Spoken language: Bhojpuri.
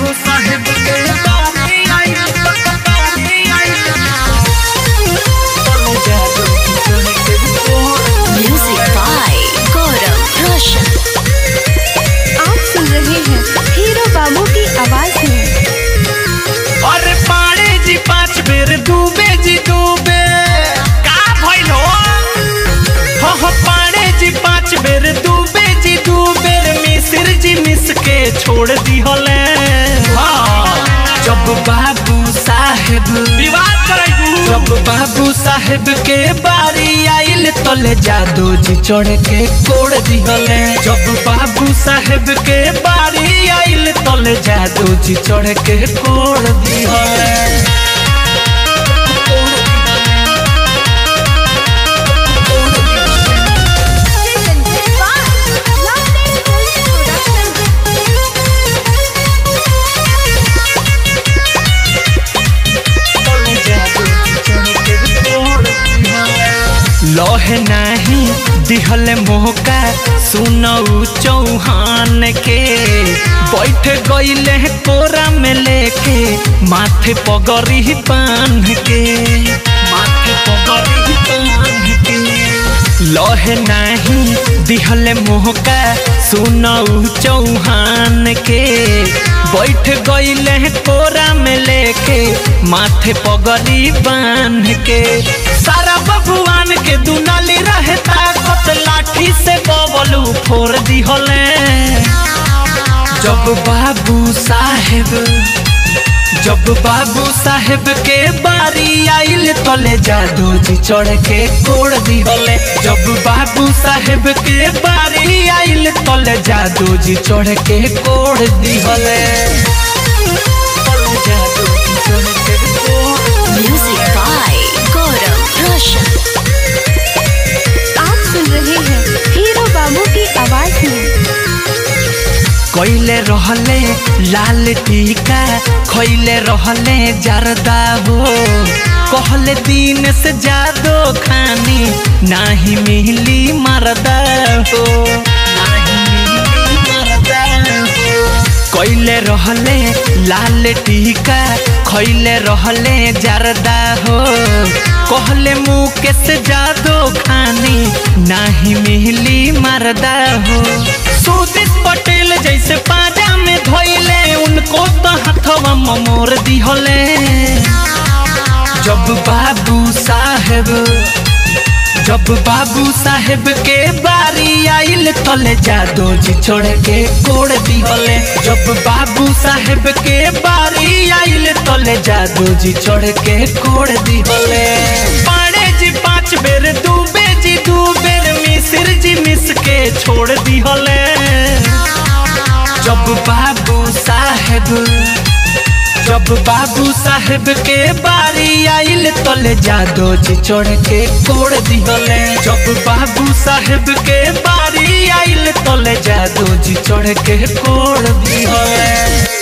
बाबू साहेब के बारी आइल बारी आइल तले जादू जी चढ़ के कोड़ Music by Gaurav Roshan. आप सुन रहे हैं हीरो बाबू की आवाज में अरे पाड़े जी पांच बेर डूबे जी डूबे का भइल हो हो हो पाड़े जी पांच बेर डूबे जी डूबे मिसिर जी मिस के छोड़ दी होले हाँ जब बाबू साहेब विवाद करेगू जब बाबू साहेब के बारी आइल तले जादू जी चढ़ के कोड़ दी होले जब बाबू साहेब के बारी आइल तले जादू जी चढ़ के कोड़ दी होले लहे नाही दिहल मोहका सुनऊ चौहान के बैठ गईले कोरा में लेके माथे पगड़ी बांध के माथे पगड़ी बांध के लहे नाही दिहल मोहका सुनऊ चौहान के बैठ गईले कोरा में लेके माथे पगड़ी बांध के सारा बबुआन के दुनाली रहे ताकत लाठी से बबलू फोड़ दी होले जब बाबू साहेब जब बाबू साहेब के बारी आइल तले जादू जी चढ़ के कोड़ दी होले जब बाबू साहेब के बारी आइल तले जादू जी चढ़ के कोड़ दी होले तले जादू जी चढ़ के कोड़ Music by Gaurav Roshan. आप सुन रहे हैं हीरो बाबू की आवाज में कैले रहले लाल टीका खैले रहले जरदा हो कहले दिन से जादो खानी नाही मिली मरदा हो नाही मिली मरदा हो कैले रहले लाल टीका खैले रहले जरदा हो कहले मुँह से जादो खानी नाही मिली मरदा हो सुदित पटेल जैसे पाजा में धोइले उनको तो हथवा मोर दी होले जब बाबू साहेब जब बाबू साहेब के बारी आइल तले जादू जी छोड़ के कोड़ दी होले जब बाबू साहेब के बारी आइल तले जादू जी छोड़ के कोड़ दी होले पाड़े जी पांच बेर डूबे जी दू बेर मिसिर जी मिस के छोड़ दी होले जब बाबू साहेब जब बाबू साहेब के बारी आइल तले जादू जी चढ़ के कोड़ दी होले जब बाबू साहेब के बारी आइल तले जादू जी चढ़ के कोड़ दी होले